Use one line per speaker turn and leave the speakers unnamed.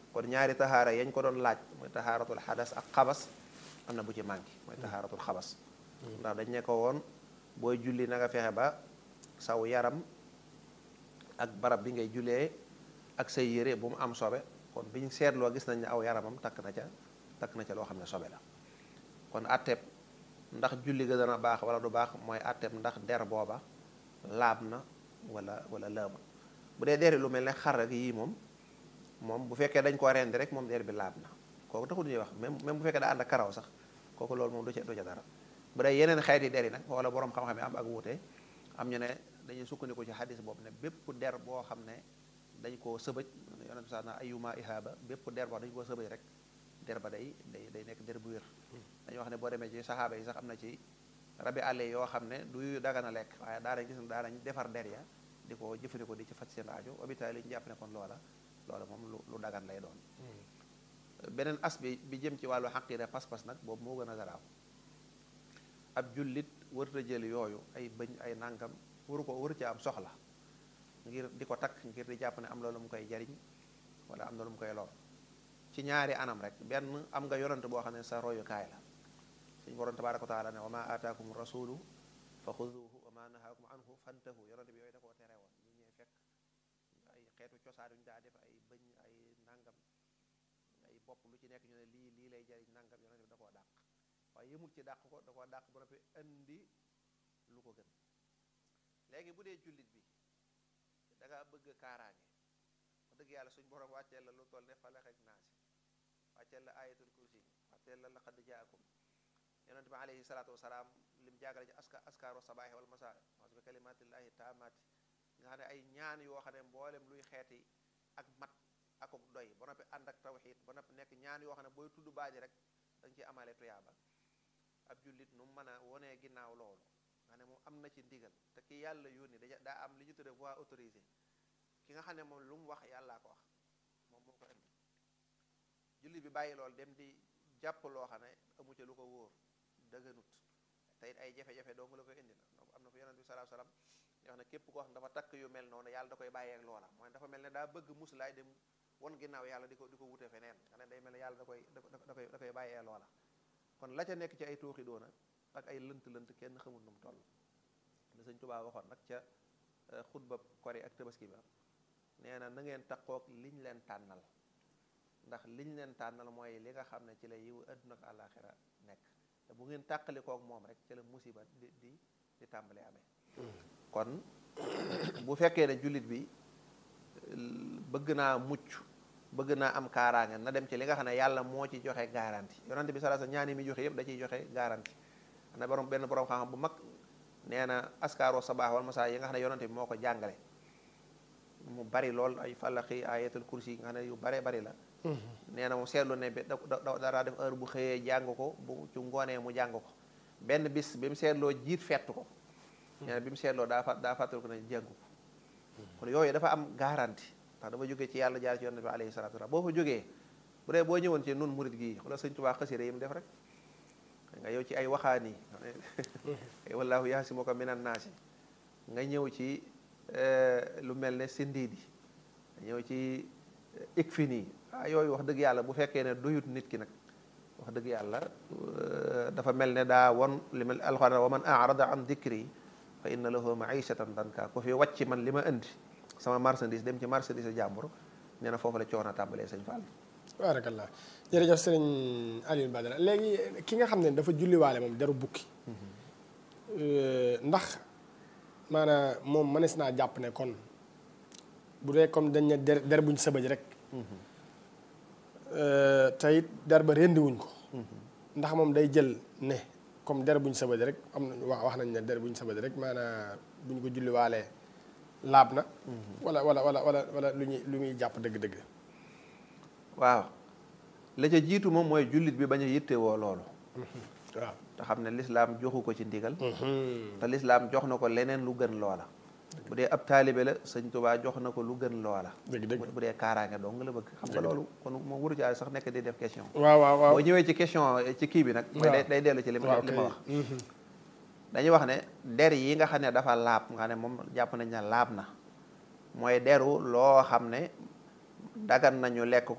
kon ñaari taxaara yañ ko doon laaj mooy taxaaratul xadas ak xabas am na bu ci manqué mooy taxaaratul xabas ndax dañ ne ko woon booy julli na nga fexe ba saw yaram ak barab bi ngay jullee ak say yére bu mu am sobe kon bi ñu seetloo gis nañ ne aw yaramam takk na ca takk na ca loo xam ne sobe la kon atteeb ndax julli ga dana baax wala du baax mooy atteeb ndax der booba laab na wala wala laabul bu dee deri lu mel ne xar ak yii moom moom bu fekkee dañ koo rendi rek moom der bi laab na kooku taxul ñuy wax même même bu fekkee daa ànd ak karaw sax kooku loolu moom du ca du ca dara bu dee yeneen xeeti der yi nag wala borom xam-xam yi am ak wuute am ñu ne dañuy sukkandiku ci xadis boobu ne bépp der boo xam ne dañ koo sëbëj yonent bi sax na ayuma ihaaba bépp der boo dañ koo sëbëj rek der ba day day day nekk der bu wér dañuy wax ne boo demee ci saxaaba yi sax am na ci rabi àll yoo xam ne du dagana lekk waaye daanañ gis ne daanañ defar der ya di ko jëfandikoo di ci faj seen aajo hôpital yi ñu jàpp ne kon loola loola moom lu lu dagan lay doon beneen as bi bi jëm ci wàllu xaqiida pas-pas nag boobu moo gën a garaaw ab jullit wërta jël yooyu ay bëñ ay nàngam waru ko waru ci am soxla ngir di ko takk ngir di jàpp ne am loolu mu koy jariñ wala am na lu mu koy lor ci ñaari anam rek benn am nga yonante boo xam ne sa royukaay la suñu borom tabaaraka wa taala ne wa ma aataakum rasulu fa xuduhu wa ma nahaakum anhu fantahu yonante bi yooyu da koo tere woon ñu ñëwee fekk ay xeetu cosaan yuñu daa def ay bëñ ay nangam ay bopp lu ci nekk ñu ne lii lii lay jariñ nangam yonante bi da koo dàq waaye yëmul ci dàq ko da koo dàq ba noppi indi lu ko gën léegi bu dee jullit bi da nga bëgg kaaraange wax dëgg yàlla suñ borom wàcceel la lu toll ne falax ak naasi wàcceel la ayatul kursi wàcceel la laqad jaakum yonent bi alayhi salaatu wasalaam lim jàngale ci aska askaaru sabaahi wal masaa mas bi kalimatillahi taamaati nga xam ne ay ñaan yoo xam ne mboolem luy xeeti ak mat akuk doy ba noppi ànd ak tawxiid ba noppi nekk ñaan yoo xam ne booy tudd baaji rek dañ ciy amale tuyaaba ab jullit nu mën a wonee ginnaaw loolu nga ne moom am na ci ndigal te ki yàlla yónni da daa am li ñu tudde voix autorisée ki nga xam ne moom lu mu wax yàllaa ko wax moom moo ko indi jullit bi bàyyi loolu dem di jàpp loo xam ne amu ca lu ko wóor dëgganut te it ay jafe-jafe dong la koy indi na donc am na fu yonent bi sallallahu alayhi wasallam yoo xam ne képp koo xam dafa takk yu mel noonu yàlla da koy bàyyeek loola mooy dafa mel ne daa bëgg muslaay dem won ginnaaw yàlla di ko di ko wute feneen nga ne day mel ne yàlla da koy da koy da koy bàyyee loola kon la ca nekk ci ay tooxi doona ak ay lënt-lënt kenn xamul nu mu toll la sëñ Tuubaa waxoon nag ca xutba kori ak tabaski ba nee na na ngeen takkook liñ leen tànnal ndax liñ leen tànnal mooy li nga xam ne ci la yiwu àdduna ak àllaaxira nekk te bu ngeen tàqali kook moom rek ci la musiba di di di tàmbali amee kon bu fekkee ne jullit bi bëgg naa mucc bëgg naa am kaaraange na dem ci li nga xam ne yàlla moo ci joxe garanti yonante bi sallallahu alayhi wasallam ñaan yi muy joxe yëpp da ciy joxe garanti na borom benn borom xam-xam bu mag nee na askaaro sabaax wal masaa yi nga xam ne yonante bi moo ko jàngale mu bari lool ay falaxi ayatul kursi yi nga xam ne yu bare bari la nee na mu seetlu ne bi da dara def heure bu xëyee jàng ko bu ci ngoonee mu jàng ko benn bis bi mu seetloo jiit fett ko nee na bi mu seetloo daa fa daa fàttal ko ne jàngu ko kon yooyu dafa am garanti ndax dafa jógee ci yàlla jaar ci yonent bi alayhi salatu wasallam boo fa jógee bu dee boo ñëwoon ci nun murit gii xoolal sëñ Tuubaa xasida yi mu def rek nga yow ci ay waxaani wallaahu yaasimuka minan naasi nga ñëw ci lu mel ne sindiidi nga ñëw ci ikfini ah yooyu wax dëgg yàlla bu fekkee ne doyut nit ki nag wax dëgg yàlla dafa mel ne daa won li mel alxuraan wa man arada an dikri fa inna lahu maishatan danka ku fi wàcc man li ma indi sama marchandise dem ci marchandise jàmbur nee na foofu la coono tàmbalee sëñ Fall.
baarakallah jërëjëf sëriñ Alioune Badara léegi ki nga xam ne dafa julliwaale moom deru bukki ndax maanaam moom mënees naa jàpp ne kon bu dee comme dañ ne der der buñ sëbëj rek te it der ba rendiwuñ ko ndax moom day jël ne comme der buñ sëbëj rek am na wax wax nañ ne der buñ sëbëj rek maanaam buñ ko julliwaalee laab na wala wala wala wala wala lu ñuy lu muy jàpp dëgg-dëgg
waaw la ca jiitu moom mooy jullit bi bañ a yittewoo loolu
waaw
te xam ne lislaam joxu ko ci ndigal te lislaam jox na ko leneen lu gën loola bu dee ab taalibe la sëñ Tuubaa jox na ko lu gën loola
dëgg dëgg
bu dee kaaraange dong la bëgg xam nga loolu kon moom wuru ci sax nekk di def question
waaw waaw waaw
boo ñëwee ci question ci kii bi nag mooy day day dellu ci li ma li ma wax dañuy wax ne der yi nga xam ne dafa laab nga ne moom jàpp nañ ne laab na mooy deru loo xam ne dagan nañu lekk